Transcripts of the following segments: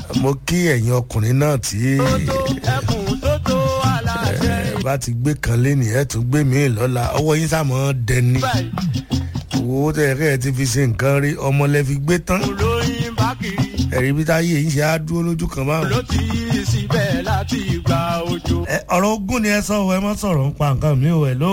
mo kí ẹ̀yin ọkùnrin náà tí ẹkùn tó tó aláṣẹ ẹ bá ti gbé kan lé nìyẹn tún gbé mi lọ́la ọwọ́ yín sàmọ́ dẹni báyìí owó tẹ̀ kẹ́ ẹ ti fi ṣe nǹkan rí ọmọ lẹ fi gbé tán olóyin bá kiri ẹ̀rí bí táyé yìí ṣe á dúró lójú kan báwọn. ló ti síbẹ̀ láti gba ojú. ẹ ọ̀rọ̀ ogún ni ẹ sọ ọ ẹ má sọ̀rọ̀ ń pa nǹkan mi ò hello.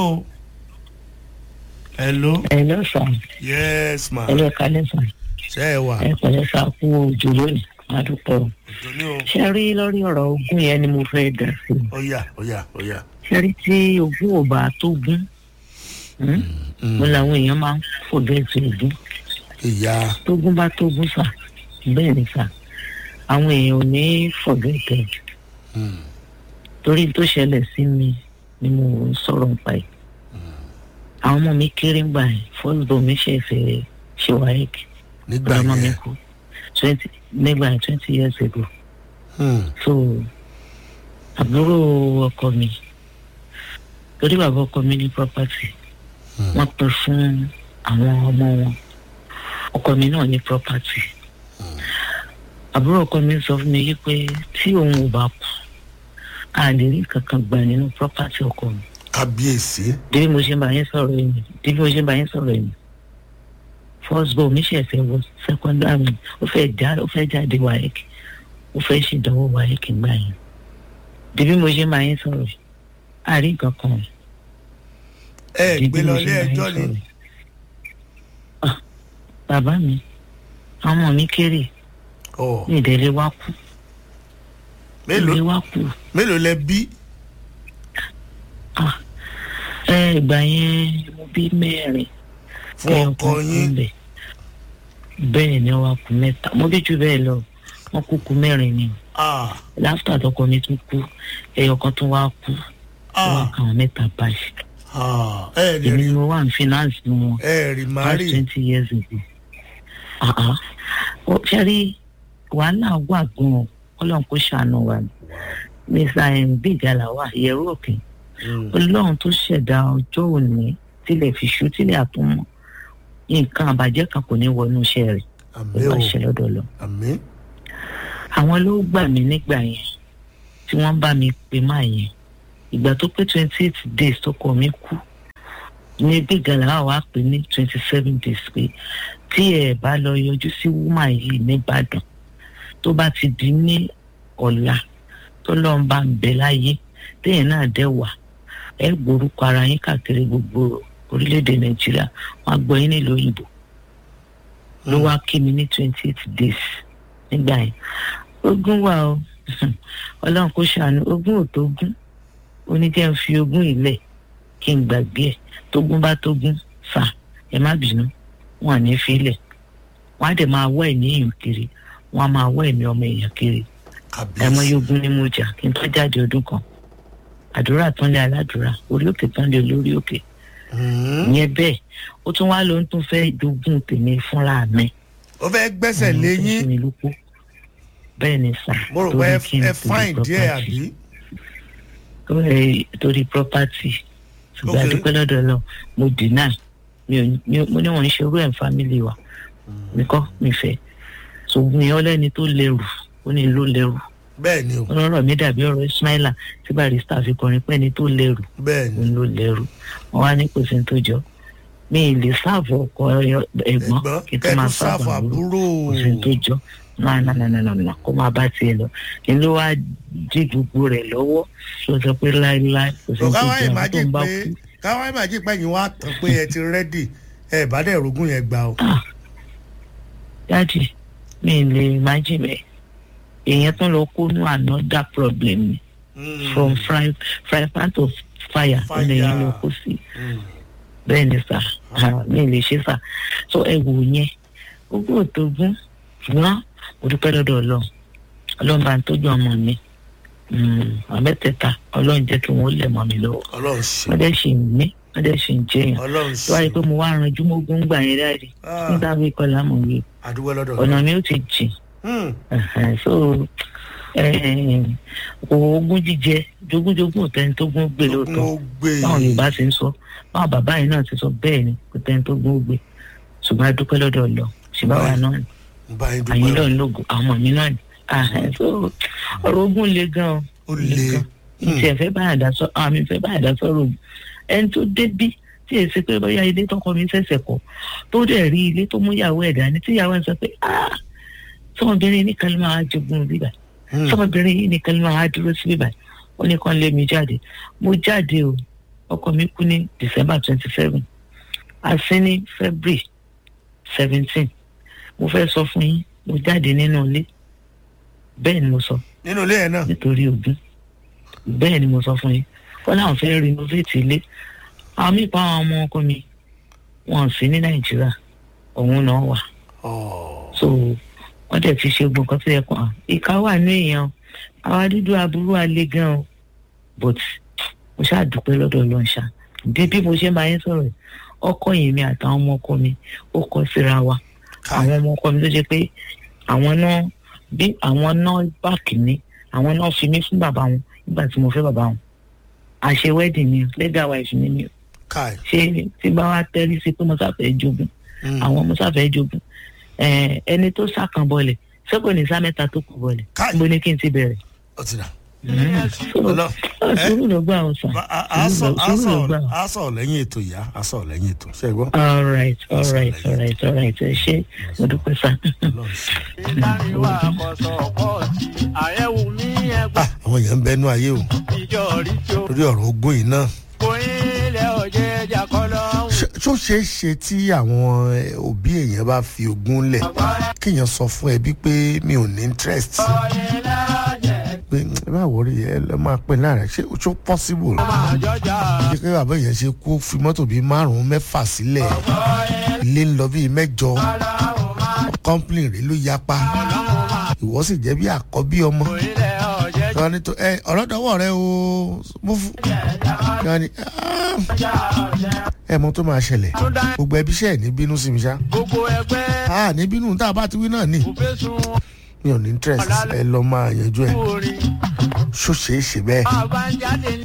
hello. Hello sir. yes ma Hello kálẹ̀ sir. ṣe é wà. Ẹ pẹ̀lẹ́ sá kú ojú lónìí. Má dúpẹ́ o. òjò ní o. Ṣé rí lórí ọ̀rọ̀ ogún yẹn ni mo fẹ́ dà sí? ó yà ó yà ó yà. Ṣé rí tí ogún ò bá tó gún? Mo làwọn èèyàn máa ń fògẹ́tì ogún. ìyá Tógún bá tógún sà. Bẹ́ẹ̀ ni sà. Àwọn èèyàn ò ní fògẹ́tì. Torí tó ṣẹlẹ̀ sí mi ni mo ń sọ̀rọ̀ nípa ẹ̀. Àwọn ọmọ mi kéré ń gbà ẹ̀. Fọ́sibọ̀ mi ṣe fẹ́ ṣe wáyéèkì. nígbà grandma mi yẹn. kú twenty nígbà yẹn twenty years ago Hmm. so àbúrò ọkọ mi torí bàbá ọkọ mi ní property wọ́n pín fún àwọn ọmọ wọn ọkọ mi náà ní property àbúrò ọkọ mi sọ fún mi yí pé tí òun ò bá kú a lè rí kankan gbà nínú property ọkọ mi kábíyèsí. bí mo ṣe ń bá yín sọ̀rọ̀ yìí bí mo ṣe ń bá yín sọ̀rọ̀ yìí first born mi ṣẹ̀ṣẹ̀ wọ secondary ó fẹ́ já ó fẹ́ jáde wáyéèkì ó fẹ́ ṣèdánwò wáyéèkì gbà yẹn bí bí mo ṣe ń bá yín sọ̀rọ̀ yìí àárín nǹkan kan ẹ bí gbé bí lọ mo ilé ṣe ń bá yín ẹjọ́ sọ̀rọ̀ ni. yìí. Ah, bàbá mi àwọn ọmọ mi kéré ọ ní ìdẹ́lẹ̀ wá kú ìdẹ́lẹ̀ mélòó wá kú mélòó lẹ bí. Ah, ẹ ìgbà yẹn mo bí mẹ́rin fún ẹyọ ọkọ kan yín. kú bẹ́ẹ̀. bẹ́ẹ̀ ni wọ́n kú mẹ́ta mo bí jù bẹ́ẹ̀ lọ wọ́n kú kú mẹ́rin ni ah láfíà tọkọ mi tún kú ẹyọ kan tún wá kú wọ́n wá ah kàwọn mẹ́ta báyìí ah ẹ lè èmi rí ni mo wà ní finance wọn ẹ rí past mari. twenty years ago Ah, ah. Ó ṣe rí wàhálà wà gan-an ọlọ́run kò ṣàánú wa ni mr mbigala wà yẹ̀rù òkè ọlọ́run tó ṣẹ̀dá ọjọ́ òní tilẹ̀ fi ṣú tilẹ̀ àtúmọ̀ nǹkan àbàjẹ́ kan kò ní wọnú iṣẹ́ rẹ̀ àmì ó o bá ṣe lọ́dọ̀ lọ. àmì. àwọn ló gbà mí nígbà yẹn tí wọ́n bá mi pè máa yẹn ìgbà tó pé twenty eight days tó kọ mí kú ní bí gàlà wà pé ní twenty seven days pé tí ẹ bá lọ yọjú sí wúmà yìí nìbàdàn tó bá ti di ní ọ̀la tó lọ́n bá ń bẹ láyé téèyàn náà dẹ̀ wà ẹ gbórúkọ ara yín káàkiri gbogbo orílẹ̀-èdè nàìjíríà wọ́n á gbọ́ yín nílùú òyìnbó ló wá kí mi ní twenty eight days nígbà yẹn ogún wà o ọlọ́run kò ṣàánú ogún ò tó gún oníjẹ́ ń fi ogún ilẹ̀ kí n gbàgbé ẹ̀ tógún bá tógún fà ẹ má bínú wọn à ní filẹ̀ wọn á dẹ̀ máa wọ́ ẹ̀mí èèyàn kiri wọn á máa wọ́ ẹ̀mí ọmọ èèyàn kiri ẹ mọ kábíyèsí. yógún ní mo jà kí n tó jáde ọdún kan àdúrà tán lé aládùúrà orí òkè tán lé olórí òkè Hmm. ìyẹn bẹ́ẹ̀ ó tún wá ló ń tún fẹ́ jogún tèmi fúnra mi ó fẹ́ gbẹ́sẹ̀ lé yín mi lóko bẹ́ẹ̀ ni sà mo rò pé ẹ- ẹ fáìn díẹ̀ àbí. torí torí property ṣùgbọ́n Ok. adúpẹ́ lọ́dọ̀ lọ mo deny mi ò mi ò- mo ní wọ́n ń ṣerú ẹ̀ ń family wa mi kọ́ mi fẹ́ ṣùgbọ́n ìyẹn ọlẹ́ni tó lẹ́rù ó ní ló lẹ́rù bẹ́ẹ̀ ni o ọlọ́rọ̀ mi dàbí ọ̀rọ̀ ismaila tí barista fi kọrin pé ẹni tó lẹ́rù bẹ́ẹ̀ ni òun ló lẹ́rù wọ́n wá ní kò sí ní tó jọ mi ì lè sáàfù ọkọ ẹ̀gbọ́n ẹ̀gbọ́n kí n tó máa kẹ́tù sáfù sáàfù àbúrò àbúrò. kò sí ní tó jọ náà náà náà náà náà kó máa bá tiẹ̀ lọ kí ló wá dí gbogbo rẹ̀ lọ́wọ́ ló sọ pé láéláé kò sí ní tó káwá jọ àwọn tó ìmájì ń bá pé kú káwá ìmájì pé yín wá tán pé ẹ ti rẹ́dì ẹ bá dẹ̀ rogún yẹn gbà o. dáàdì mi ì lè imagine bẹ́ẹ̀ èèyàn tó lọ kó nú another problem ni Hmm. from fry fry pan to fire ó lè yẹn lọ kó sí Hmm. bẹ́ẹ̀ ni sà ah, mi ì lè ṣe sà so ẹ wò yẹn ogún òtógún ṣùgbọ́n mo dúpẹ́ lọ́dọ̀ ọlọ́run ọlọ́run bá ń tọ́jú ọmọ mi Mm, àwọn mẹ́tẹ̀ẹ̀ta ọlọ́run jẹ́ kí wọ́n lẹ̀ mọ́ mi lọ́wọ́ ọlọ́run ṣe wọ́n dẹ̀ ṣì ń mí wọ́n dẹ̀ ṣì ń jẹyàn ọlọ́run tó wáyé ṣe pé mo wá ranjú mógún gbà yẹn dáàdì Ah. nígbà bí kọlá mọ̀ wí àdúgbò lọ́dọ̀ ọ̀nà mi ò ti jìn Hmm. Ẹ̀hẹ̀n, so eh, ogún jíjẹ jogúnjogún ò tẹni tó gún gbé ogún lóòótọ́ ó gbé báwọn yorùbá ti ń sọ báwọn bàbá yìí náà ti sọ bẹ́ẹ̀ ni kò tẹni tó gún gbé ṣùgbọ́n a dúpẹ́ lọ́dọ̀ lọ ṣùgbọ́n àwa náà ni ń bá yín àyìn dúpẹ́ náà ń lògùn àwọn ọmọ mi náà ni Ah, so ọ̀rọ̀ ogun le gan o ó le ìtì ẹ̀fẹ́ bá àdá sọ àmì ìfẹ́ bá àdá sọ̀rọ̀ ògùn ẹni tó débí tí èsì pé bóyá ilé tọkọ mi ṣẹ̀ṣẹ̀ kọ́ tó dẹ̀ rí ilé tó mú ìyàwó ẹ̀ dání tí ìyàwó ẹ̀ sọ pé ah sọmọbìnrin nìkan ló máa jogún bíbá Hmm. sọmọbìnrin yìí nìkan ló máa dúró sí bíbá ó ní kàn lé mi jáde mo jáde o ọkọ mi kú ní december twenty seven àsín ní february seventeen mo fẹ́ sọ fún yín mo jáde nínú ilé bẹ́ẹ̀ ni mo sọ nínú ilé yẹn náà nítorí ogún bẹ́ẹ̀ ni mo sọ fún yín wọ́n láwọn fẹ́ renovate ilé àwọn míì pa àwọn ọmọ ọkọ mi wọn sí ní nàìjíríà òun náà wà Ọ̀, so wọ́n dẹ̀ ti ṣe gbọ̀ngàn tó yẹ kàn án ìka wà ní èèyàn àwa dúdú aburú alẹ́ gan o but mo ṣáà dúpẹ́ lọ́dọ̀ ọlọ́run ṣá bí bí mo ṣe máa ń sọ̀rọ̀ yìí, ọkọ yìí mi àtàwọn ọmọ ọkọ mi ó kọ síra wa káì. àwọn ọmọ ọkọ mi ló jẹ pé àwọn náà bí àwọn náà báàkì mi àwọn náà fi mí fún bàbá wọn nígbà tí mo fẹ́ bàbá wọn àṣẹ wedding mi legal wife mi ni o. káì. ṣé tí bá wá tẹ́rí sí pé mo sáfẹ́ jogún Hmm. àwọn mo sáfẹ́ jogún Eh, ẹni tó sàkàn bọ̀lẹ̀ sẹ́kọ̀ ní sá mẹ́ta tó kù bọ̀lẹ̀ Káì. níbo ni kí n ti bẹ̀rẹ̀. ó ti dà. So, Ọlọ́- ah, sùúrù ló gbà ọ̀sán Ba- a- a sọ a sùúrù ló sọ gbà. a sọ lẹ́yìn ètò ìyá a sọ lẹ́yìn ètò ṣe é gbọ́. all right all right all right all right ẹ ṣé mo dúpẹ́ sá. Ọlọ́run sí i. ìtàníwá kọ̀sọ̀ pọ̀jì àyẹ̀wò ní ẹgbẹ́ Ah, àwọn èèyàn ń bẹnu ayé o ìjọ rí tí ó lórí ọ̀rọ̀ ogún yìí náà. kóyìn ilẹ̀ ọ̀jẹ̀ ẹja kọ́lọ́ Ṣé- ṣó ṣeé ṣe tí àwọn eh, òbí èèyàn bá fi ogún lẹ̀ kéèyàn sọ fún ẹbí pé mi ò ní interest pé ẹ bá wọrí ẹ lọ máa pè láàrin ṣé ṣó possible àjọjà ṣé kí bàbá èèyàn ṣe kó fi mọ́tò bíi márùn-ún mẹ́fà sílẹ̀ ilé ń lọ bíi mẹ́jọ complain rẹ̀ ló yapa ìwọ sì jẹ́ bí àkọ́bí ọmọ ilẹ̀ ọ̀jẹ̀ wọn ní tó ẹ ọ̀rọ̀ dọ́wọ́ rẹ o mo fún wọn ní ẹ mọ tó máa ṣẹlẹ̀ gbogbo ẹbí ṣẹ̀ ní bínú sí mi ṣá gbogbo ẹgbẹ́ a ní bínú tá a bá ti wí náà ní kò fẹ́ sun mi ò ní interest ẹ lọ máa yanjú ẹ orin ṣó ṣeé ṣe bẹ́ẹ̀. àbájáde